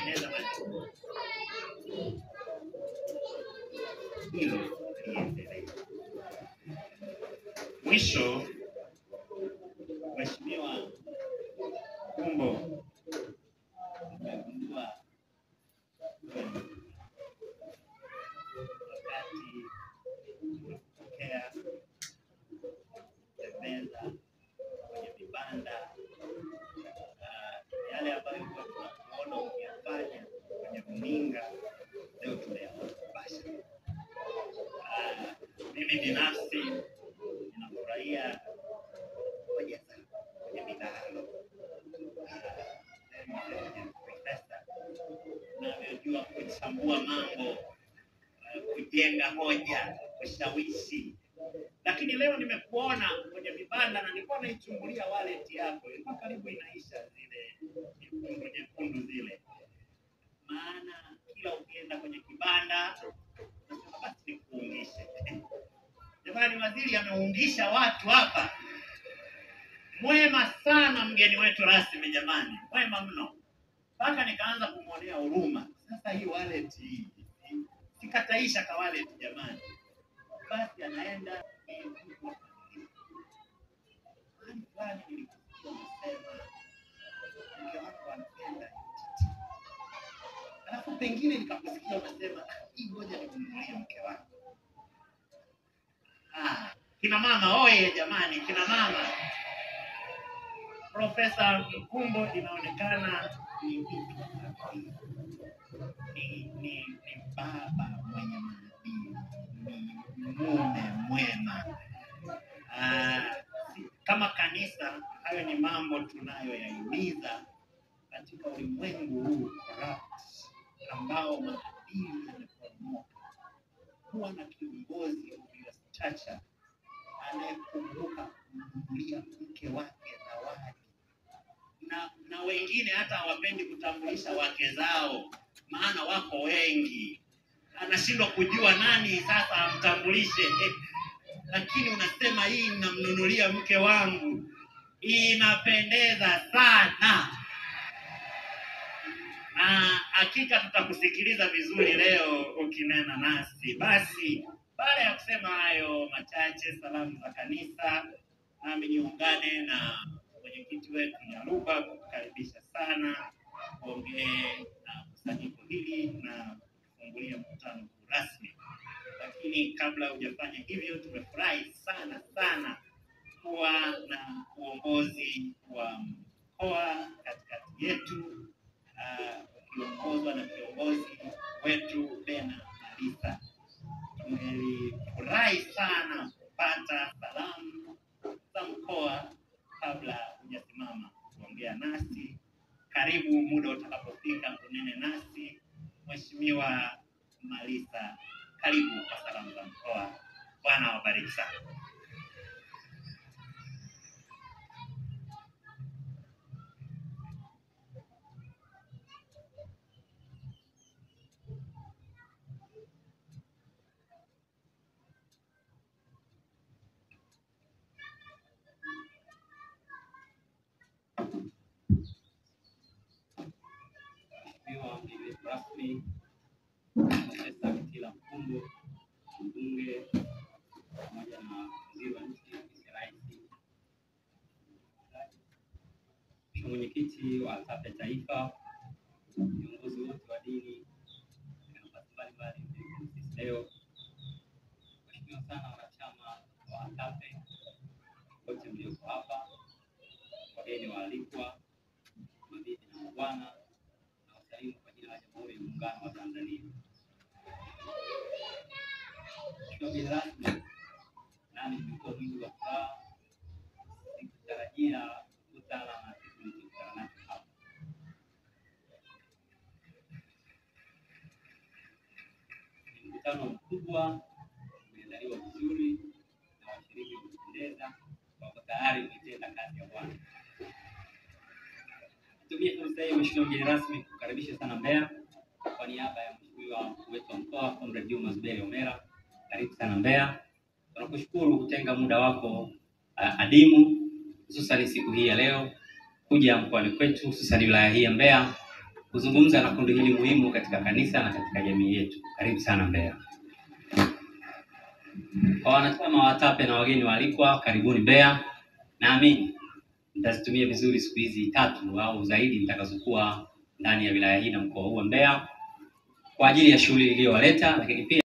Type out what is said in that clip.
kutengeneza macho. Hilo liendelee. Mwisho, Mheshimiwa Kumbo, nimegundua kweli wakati tunapokea kutembeza kwenye vibanda ah, yale ambayo huwa tunakuona ukiyafanya kwenye runinga, leo tunayaona mubashara. Ah, Mimi binafsi ninafurahia hoja zako kwenye midahalo profesa unavyojua kuchambua mambo, eh, kujenga hoja, kushawishi. Lakini leo nimekuona kwenye vibanda na nilikuwa naichungulia wallet yako, ilikuwa karibu inaisha zile nyekundu nyekundu zile, maana kila ukienda kwenye kibanda unasema basi nikuungishe. Jamani, waziri ameungisha watu hapa. Mwema sana mgeni wetu rasmi, jamani, mwema mno, mpaka nikaanza kumwonea huruma. Sasa hii wallet hii sikataisha ka wallet jamani, basi anaenda eh, mahali fulani nilikusikia unasema mke wako anapenda titi, alafu pengine nikakusikia unasema "Ah, hii ngoja nimnunulie mke wako. Ah, kina mama oye jamani, kina mama Profesa Mkumbo inaonekana ni mtu safi. ni, ni, ni baba mwenye maadili, ni mume mwema. Ah, si- kama kanisa, hayo ni mambo tunayoyahimiza katika ulimwengu huu corrupt, ambao maadili yameporomoka. Kuwa na kiongozi of your stature anayekumbuka kumnunulia mke wake zawadi na, na wengine hata hawapendi kutambulisha wake zao, maana wako wengi, anashindwa kujua nani sasa amtambulishe. Lakini unasema hii namnunulia mke wangu, inapendeza sana, na hakika tutakusikiliza vizuri leo ukinena nasi. Basi baada ya kusema hayo machache, salamu za kanisa, nami niungane na mwenyekiti wetu Nyaruba kukukaribisha sana kuongee na kusanyiko hili na kufungulia mkutano huu rasmi. Lakini kabla hujafanya hivyo, tumefurahi sana sana kuwa na uongozi wa mkoa katikati yetu ah, ukiongozwa na kiongozi wetu Bena Malisa. Tumelifurahi sana kupata salamu za mkoa kabla hujasimama kuongea nasi. Karibu muda utakapofika unene nasi. Mheshimiwa Malisa, karibu kwa salamu za mkoa. Bwana awabariki sana. Mheshimiwa mgeni wetu rasmi Profesa Kitila Mkumbo, mbunge pamoja na waziri wa nchi ofisi ya rais, Mheshimiwa mwenyekiti wa ASAPE Taifa, viongozi wote wa dini na nafasi mbalimbali mlioko sisi leo, Mheshimiwa sana wanachama wa ASAPE wote mlioko hapa, wageni waalikwa, mabibi na mabwana na wasalimu kwa jina la Jamhuri ya Muungano wa Tanzania. Mheshimiwa mgeni rasmi, nami nimekuwa mwingi wa furaha, sikutarajia kukutana na kitu nilichokutana nacho hapa. Ni mkutano mkubwa, umeandaliwa vizuri na washiriki wamependeza, wako tayari kuitenda kazi ya Bwana. Nitumie fursa hii Mheshimiwa mgeni rasmi kukaribisha sana Mbeya kwa niaba ya Mheshimiwa mkuu wetu wa mkoa Comrade Juma Zuberi Omera. Karibu sana Mbeya. Tunakushukuru kutenga muda wako uh, adimu hususani siku hii ya leo kuja mkoani kwetu hususani wilaya hii ya Mbeya kuzungumza na kundi hili muhimu katika kanisa na katika jamii yetu. Karibu sana Mbeya. Kwa wanachama wa TAPE na wageni waalikwa, karibuni Mbeya. Naamini mtazitumia vizuri siku hizi tatu au zaidi mtakazokuwa ndani ya wilaya hii na mkoa huu wa Mbeya kwa ajili ya shughuli iliyowaleta, lakini pia